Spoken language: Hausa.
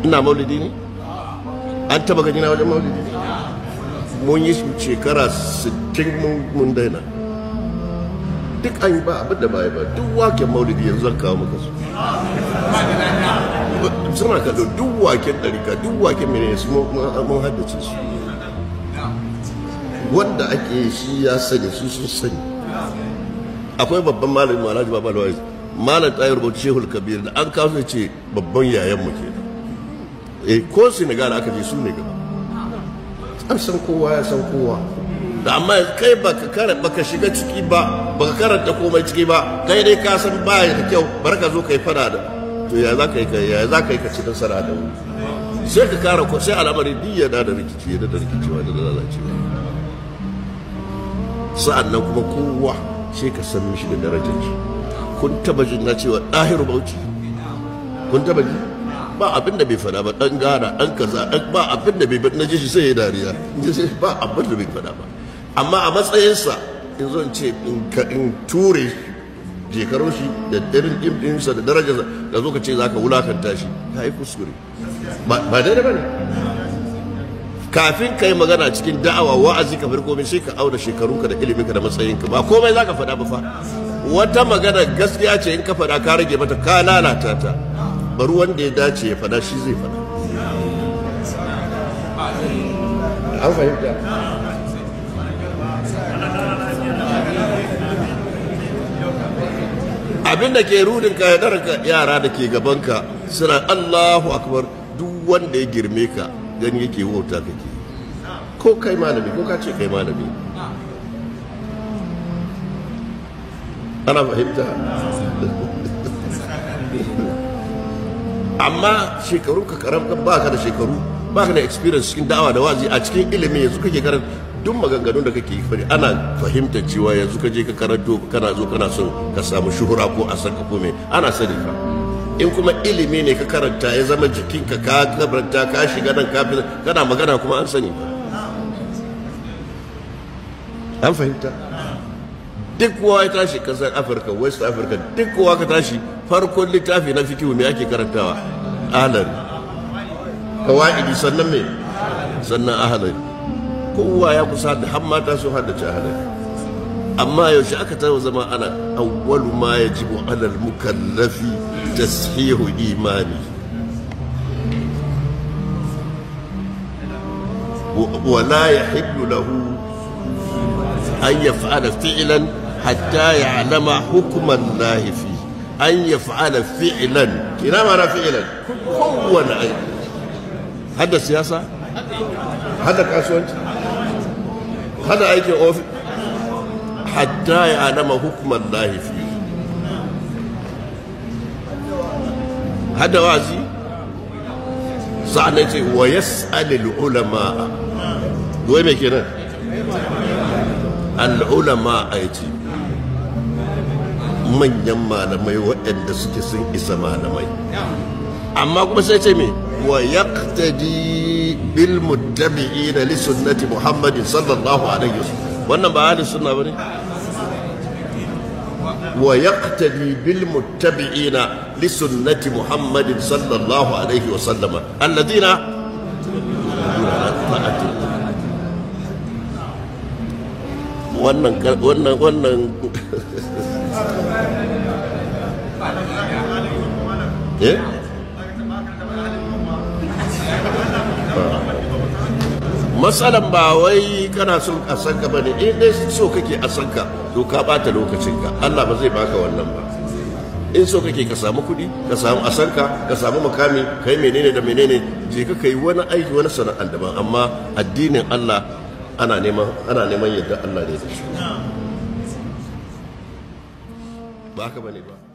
ina maulidi ne an taba gani na wajen maulidi ne mun yi shekara 60 mun daina duk an yi ba abin da ba ba duk waken maulidi yanzu zan kawo maka su suna kallo duk waken ɗarika duk waken mene su mun haddace su wanda ake shi ya sani su sun sani akwai babban malamin malaji ba malawai malam tayar rubuta shehul kabir da an kawo ce babban yayan mu kenan eh ko senegal aka je su ne gaba an san kowa ya san kowa da amma kai baka kara baka shiga ciki ba baka karanta komai ciki ba kai dai ka san baya da kyau bar ka zo kai fada da to ya za ka yi ka ya za ka yi ka ci nasara da wuri sai ka kara ko sai al'amari diya da da rikici da da rikicewa da lalacewa sa'annan kuma kowa sai ka san mishi da darajar shi kun taba jin na cewa ɗahiru bauchi kun taba ji ba abin da bai fada ba dan gana dan kaza dan ba abin da bai na ji shi sai ya dariya ba abin da bai fada ba amma a matsayinsa in zo in ce in ture jekarar shi da irin ɗinsa da darajarsa da zo ka ce za ka wulakanta shi ka yi kuskure ba daidai ba ne kafin ka yi magana cikin da'awa wa'azi ka farko min sai ka auna shekarunka da iliminka da matsayinka ba komai za ka faɗa ba fa wata magana gaskiya ce in ka faɗa ka rage mata ka lalata ta bari wanda ya dace ya faɗa shi zai faɗa an fahimta abin da ke rudin ka yara da ke gabanka suna Allahu akbar duk wanda ya girme ka gani yake wauta kake ko kai malami ko ka ce kai malami ana fahimta amma shekaru ka karam ba ka da shekaru ba ka da experience cikin da'awa da wazi a cikin ilimi yanzu kake karanta duk maganganun da kake fari ana fahimtar cewa yanzu ka je ka karanto kana zo kana son ka samu shuhura ko a sanka ko me ana sani fa in kuma ilimi ne ka karanta ya zama jikinka ka karanta ka shiga nan ka kana magana kuma an sani fa an fahimta duk kowa ya tashi kasar afirka west africa duk kowa ka tashi farkon littafi na fikihu me ake karantawa ahlari kawa'idi sannan me sannan ahlari kowa ya kusa da har mata sun haddace ahlari amma yaushe aka taɓa zama ana awwalu ma yajibu alal mukallafi tashihu imani ولا يحل له أن يفعل فعلا حتى يعلم حكم الله فيه أن يفعل فعلا كنا معنى فعلا هو أي هذا سياسة هذا كاسوانت هذا أيدي أوفي حتى يعلم حكم الله فيه هذا وازي سعنتي ويسأل العلماء وين كده al'ulama a yace manyan malamai waɗanda suke sun isa malamai amma kuma sai ce me wa yaqtadi bil muttabi'ina li sunnati muhammadin sallallahu alaihi wasallam wannan ba ahli sunna bane wa yaqtadi bil muttabi'ina li sunnati muhammadin sallallahu alaihi wasallam alladhina wannan wannan wannan eh matsalan ba wai kana son a san ka bane in dai so kake a san ka to ka bata lokacin ka Allah ba zai baka wannan ba in so kake ka samu kuɗi ka samu a san ka ka samu makami kai menene da menene je ka kai wani aiki wani sana'ar daban amma addinin Allah ana neman ana neman yadda Allah ne da shi ba haka bane ba